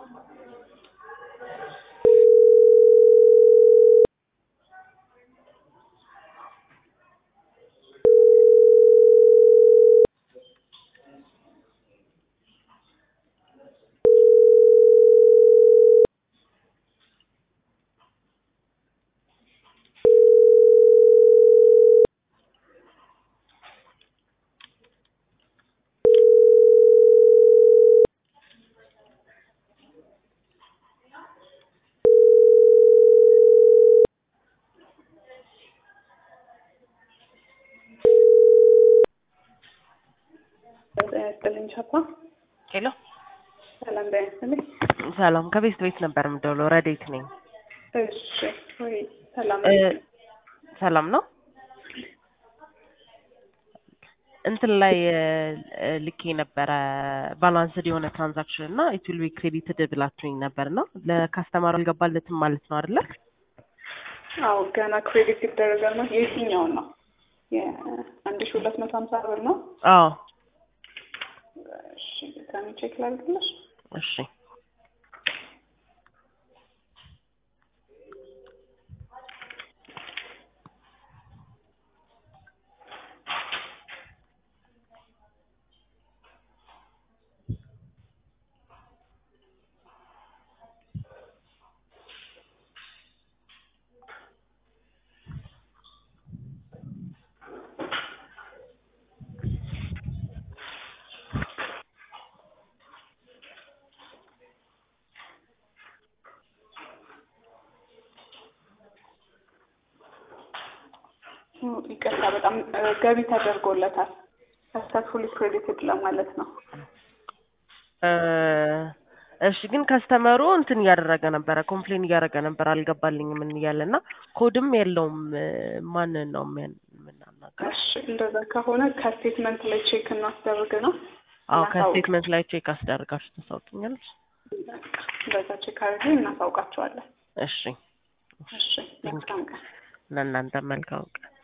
ያስጥልኝ ቻፓ ሄሎ ሰላም ጤና ይስጥልኝ። ሰላም ከቤት ቤት ነበር የምደውለው። ረዴት ነኝ። እሺ ወይ ሰላም እ ሰላም ነው። እንትን ላይ እ ልኬ ነበረ ባላንስድ የሆነ ትራንዛክሽን እና ኢት ዊል ቢ ክሬዲትድ ብላችሁኝ ነበር እና ለካስተማሩ አልገባለትም ማለት ነው አይደለ? አዎ ገና ክሬዲት ይደረጋል ነው። የትኛውን ነው? የአንድ ሺ ሁለት መቶ ሀምሳ ብር ነው። አዎ እሺ ከሚ ቼክ ላድርግልሽ። እሺ ይቅርታ በጣም እ ገቢ ተደርጎለታል። ሰክሰስፉሊ ክሬዲትድ ለማለት ነው። እ እሺ ግን ከስተመሩ እንትን እያደረገ ነበረ፣ ኮምፕሌን እያደረገ ነበር፣ አልገባልኝም ምን እያለ እና ኮድም የለውም። እ ማንን ነው የሚያን- የምናናገረው? እሺ እንደዛ ከሆነ ከስቴትመንት ላይ ቼክ እናስደርግ ነው። አዎ እናሳውቅ። ከስቴትመንት ላይ ቼክ አስደርጋችሁ ታሳውቂኛለሽ? በቃ እንደዛ ቼክ አድርጌ እናሳውቃቸዋለን። እሺ እሺ መልካም ቀን። ለእናንተ መልካም ቀን።